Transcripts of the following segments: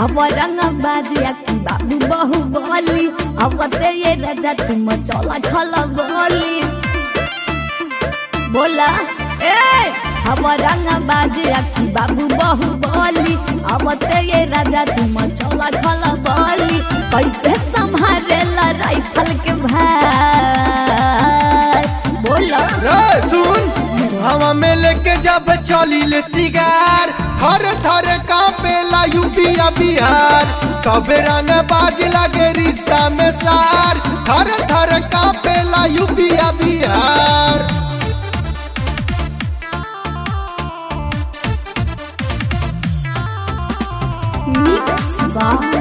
अब रंग बाजिया की बाबू बहु बोली अब ते ये राजा तुम चौला खला बोली बोला ए अब रंग बाजिया की बाबू बहु बोली अब ते ये राजा तुम चौला खला बोली कैसे संभालेला राइफल के भाई बोला रे सुन हवा में लेके जब चली ले सिगार थर थर कांपेला यूपीया बिहार सब रंग बाज लगे रिश्ता में सार थर थर कांपेला यूपीया बिहार मिक्स बाय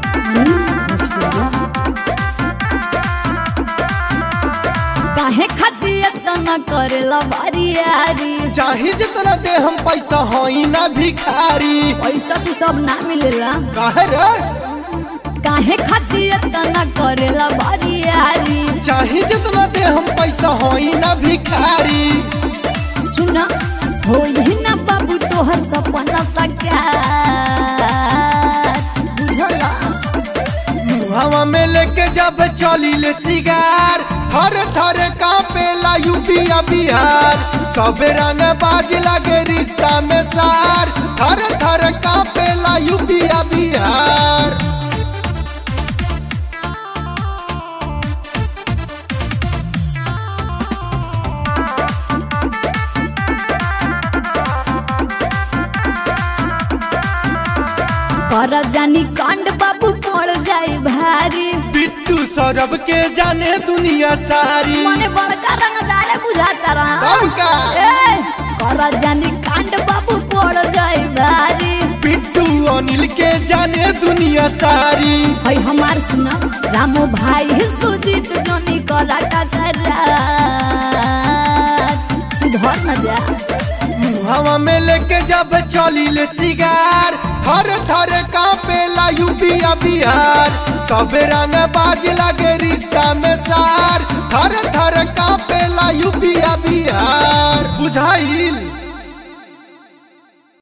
काहे खातिर इतना करेला बारी यारी चाहे जितना दे हम पैसा होई ना भिखारी पैसा से सब ना मिलेला काहे रे काहे खातिर इतना करेला बारी यारी चाहे जितना दे हम पैसा होई ना भिखारी सुना हो ही ना बाबू तोहर सपना साकार बुझला हवा में लेके जब चली ले सिगार थर थर कांपेला यूपीया बिहार सब रंग बाज लगे रिश्ता में सार थर थर कांपेला यूपीया बिहार कर जानी कांड बाबू पड़ जाए भारी बिट्टू सौरभ के जाने दुनिया सारी मने बड़का रंगदार बुझाता रहा कौन का? ए, कर जानी कांड बाबू पड़ जाए भारी बिट्टू अनिल के जाने दुनिया सारी है हमार सुना रामो भाई सुजीत जोनी कराटा कर सुधर न जा हवा में लेके जब चली ले सिगार थर थर कांपेला यूपीया बिहार सब रंग बाज लगे रिश्ता में सार थर थर कांपेला यूपीया बिहार बुझाइल